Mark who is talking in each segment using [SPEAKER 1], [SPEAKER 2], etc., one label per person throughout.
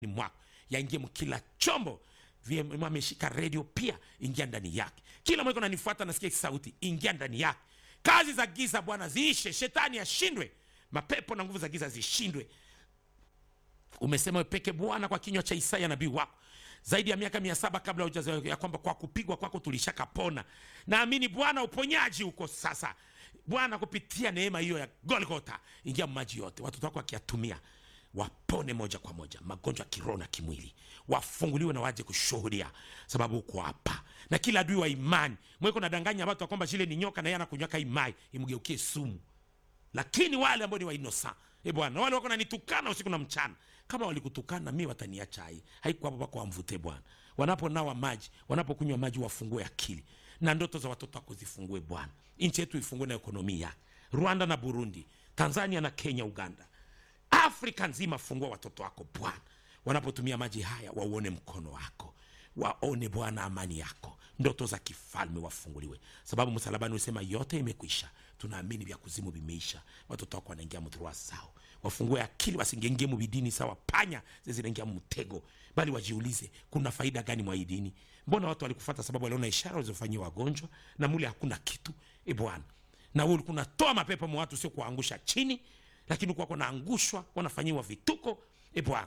[SPEAKER 1] ni mwako yaingie mkila chombo VM ameshika redio pia, ingia ndani yake. Kila mweko nanifuata, nasikia sauti, ingia ndani yake. Kazi za giza Bwana ziishe, shetani ashindwe, mapepo na nguvu za giza zishindwe. Umesema wewe peke Bwana kwa kinywa cha Isaya nabii wako zaidi ya miaka mia saba kabla hujazaliwa ya kwamba kwa kupigwa kwako tulishakapona. Naamini Bwana uponyaji uko sasa Bwana, kupitia neema hiyo ya Golgotha, ingia maji yote, watoto wako wakiyatumia wapone moja kwa moja magonjwa ya kiroho na kimwili, wafunguliwe na waje kushuhudia, sababu uko hapa. Na kila adui wa imani mweko nadanganya watu kwamba shile ni nyoka na yeye anakunywaka imai imgeukie sumu, lakini wale ambao ni wa inosa e Bwana, wale wako nanitukana usiku na mchana, kama walikutukana mimi wataniacha hai haiko hapo pako wamvute Bwana. Wanaponawa maji, wanapokunywa maji, wafungue akili na ndoto za watoto wako zifungue Bwana. Nchi yetu ifungue na ekonomia, Rwanda na Burundi, Tanzania na Kenya, Uganda Afrika nzima, fungua watoto wako Bwana, wanapotumia maji haya wauone mkono wako, waone Bwana amani yako, ndoto za kifalme wafunguliwe, sababu msalabani usema yote imekwisha. Tunaamini vya kuzimu vimeisha, watoto wako wanaingia mdhurua sao, wafungue akili, wasingengie mubidini sawa panya zinaingia mtego, bali wajiulize kuna faida gani mwa hii dini? Mbona watu walikufata sababu waliona ishara walizofanyia wagonjwa na mule hakuna kitu. E Bwana, na wewe ulikuwa unatoa mapepo mwa watu, sio kuangusha chini lakini kwako naangushwa, wanafanyiwa vituko. E Bwana,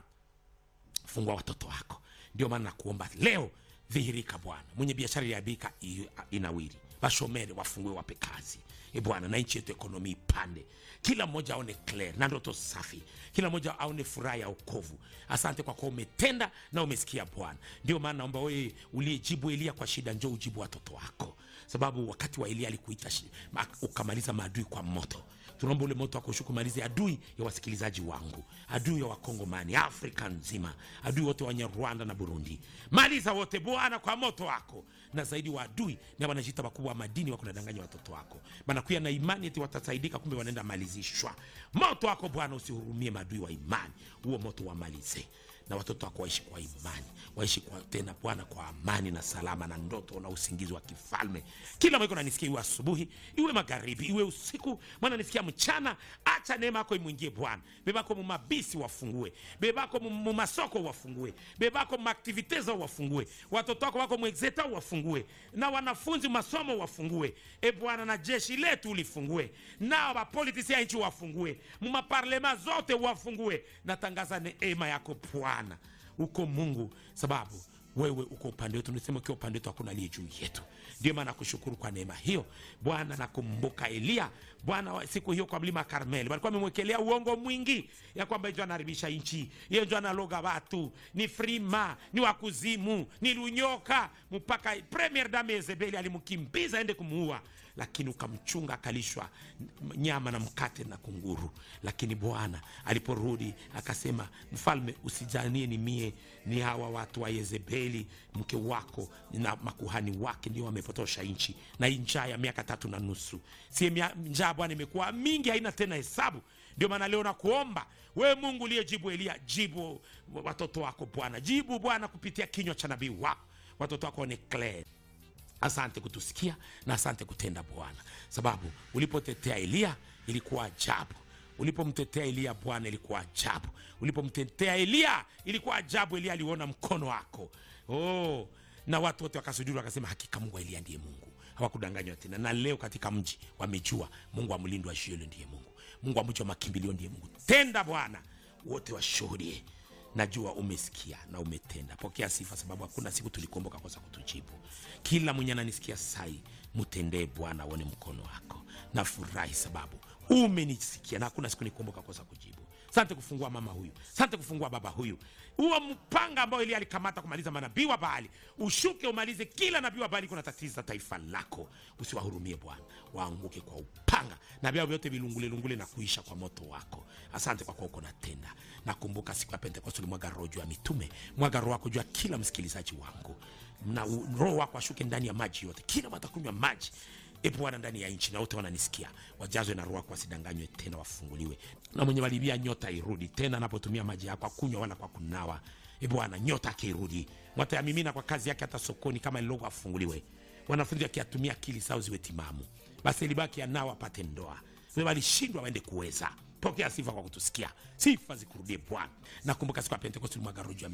[SPEAKER 1] fungua watoto wako. Ndio maana nakuomba leo, dhihirika Bwana. Mwenye biashara iliabika inawiri, bashomere wafungue, wape kazi e Bwana, na nchi yetu ekonomi ipande, kila mmoja aone clear na ndoto safi, kila mmoja aone furaha ya wokovu. Asante kwa kuwa umetenda na umesikia Bwana. Ndio maana naomba wewe uliyejibu Elia kwa shida, njoo ujibu watoto wako, sababu wakati wa Elia alikuita ukamaliza maadui kwa moto tunaomba ule moto wakushuku malize adui ya wasikilizaji wangu, adui ya Wakongomani, Afrika nzima, adui wote wenye Rwanda na Burundi, maliza wote Bwana kwa moto wako. Na zaidi wa adui na wanajita wakubwa wa madini wako nadanganya watoto wako, banakuya na imani eti watasaidika, kumbe wanaenda malizishwa. Moto wako Bwana usihurumie maadui wa imani, huo moto wamalize na watoto wako waishi kwa imani, waishi kwa tena Bwana kwa amani na salama na ndoto na usingizi wa kifalme. Kila mweko nanisikia, iwe asubuhi iwe magharibi iwe usiku, mwana nisikia mchana. Acha neema yako imwingie Bwana. Bebako mumabisi wafungue, bebako mumasoko wafungue, bebako mumaktivite zao wafungue, watoto wako wako mwexeta wafungue, na wanafunzi masomo wafungue, e Bwana, na jeshi letu ulifungue, na wapolitisi ya nchi wafungue, mumaparlema zote wafungue. Natangaza neema yako Bwana uko Mungu, sababu wewe uko upande wetu. Nisema ukiwa upande wetu hakuna aliye juu yetu. Ndio maana nakushukuru kwa neema hiyo Bwana. Nakumbuka Eliya Bwana, siku hiyo kwa mlima Karmeli walikuwa wamemwekelea uongo mwingi ya kwamba njo anaharibisha nchi, yeye njo analoga watu, ni frima, ni wakuzimu, ni lunyoka, mpaka premier dame Yezebeli alimkimbiza aende kumuua, lakini ukamchunga akalishwa nyama na mkate na kunguru. Lakini Bwana aliporudi akasema, mfalme, usijanie ni mie, ni hawa watu wa Yezebeli mke wako na makuhani wake ndio wamepotosha nchi, na hii njaa ya miaka tatu na nusu, si njaa Bwana imekuwa mingi, haina tena hesabu. Ndio maana leo nakuomba wewe Mungu uliyejibu Eliya, jibu watoto wako Bwana, jibu Bwana kupitia kinywa cha nabii wako, watoto wako ni clear. Asante kutusikia na asante kutenda Bwana, sababu ulipotetea Eliya ilikuwa ajabu. Ulipomtetea Eliya Bwana ilikuwa ajabu. Ulipomtetea Eliya ilikuwa ajabu. Eliya aliona mkono wako oh, na watu wote wakasujudu wakasema, hakika Mungu wa Eliya ndiye Mungu. Hawakudanganywa tena, na leo katika mji wamejua Mungu wa mlindo wa Shielo ndiye Mungu, Mungu wa mji wa makimbilio ndiye Mungu. Tenda Bwana, wote washuhudie. Najua umesikia na umetenda. Pokea sifa, sababu hakuna siku tulikuomboka kosa kutujibu. Kila mwenye ananisikia sai, mtendee Bwana, aone mkono wako. Nafurahi sababu umenisikia na hakuna siku nikuomboka kosa kujibu. Sante kufungua mama huyu, sante kufungua baba huyu. Huo mpanga ambao Elia alikamata kumaliza manabii wa Baali, ushuke umalize kila nabii wa Baali kuna tatiza taifa lako. Usiwahurumie Bwana, waanguke kwa upanga na vyao vyote vilungule lungule na kuisha kwa moto wako. Asante kwa kuwa uko natenda. Nakumbuka siku ya Pentekoste ulimwaga roho juu ya mitume, mwaga roho wako juu ya kila msikilizaji wangu, na roho wako ashuke ndani ya maji yote, kila watakunywa maji E Bwana, ndani ya nchi na wote wananisikia, wajazwe na roho yako, wasidanganywe tena, wafunguliwe. Na mwenye walibia nyota irudi tena, anapotumia maji yako akunywa wala kwa kunawa. E Bwana, nyota akirudi, mwatayamimina kwa kazi yake, hata sokoni kama lilogo afunguliwe. Wanafunzi wakiatumia akili zao ziwe timamu, basi libaki anao apate ndoa. Walishindwa waende kuweza pokea sifa kwa kutusikia sifa zikurudie bwana nakumbuka siku ya pentekosti ulimwaga roho juu ya